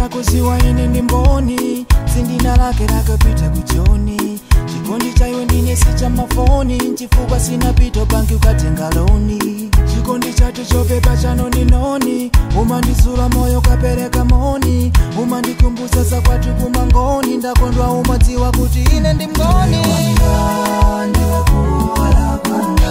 muyenera kuziwa ine ndi mboni dzina lake lakapita kujoni chikondi cha iwe ndine si cha mafoni chifukwa sina pito banki ukatenga loni chikondi chathu chopepa chanoninoni umandizula moyo kapereka moni umandikumbutsa za kwathu kumangoni ndakondwa umadziwa kuti ine ndi mngoni ndiwe kuwala kwanga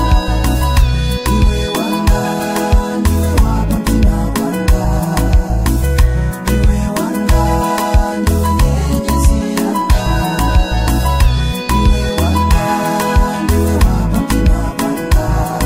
iwe wanga ndiwe wapa mtima kwanga iwe wanga ndiwe nyenyezi yanga iwe wanga ndiwe wapa mtima kwanga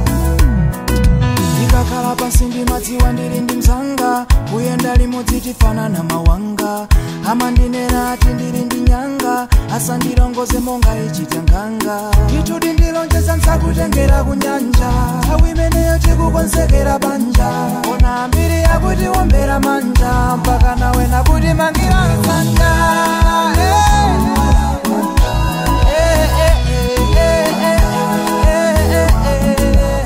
ndikakhala pansi ndimadziwa ndili ndi mzanga kuyenda limodzi tifanana mawanga amandinena ati ndili ndi nyanga asandilongoze monga ichita nganga titudi ndilonjeza nsakutengera kunyanja nthawi imeneyo tikukonzekera banja ona ambiri yakuti wombera manja mpaka nawe nakuti mangira msanga Eh, eh, eh, eh, eh, eh, eh, eh, eh,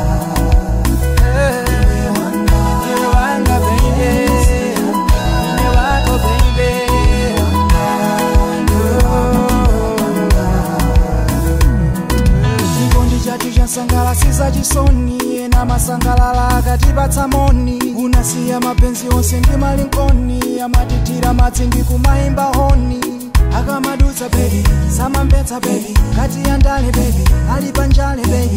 eh. Ndiwe wanga baby, ndiwe wako baby. chikondi chathu chasangalatsa chisoni ena masangalala akatipatsa moni unasiya mapenzi onse ndi malinkoni amatithira madzi ndi kumayimba honi akamadutsa bebi samamvetsa bebi kati yandale bebi ali panjale bebi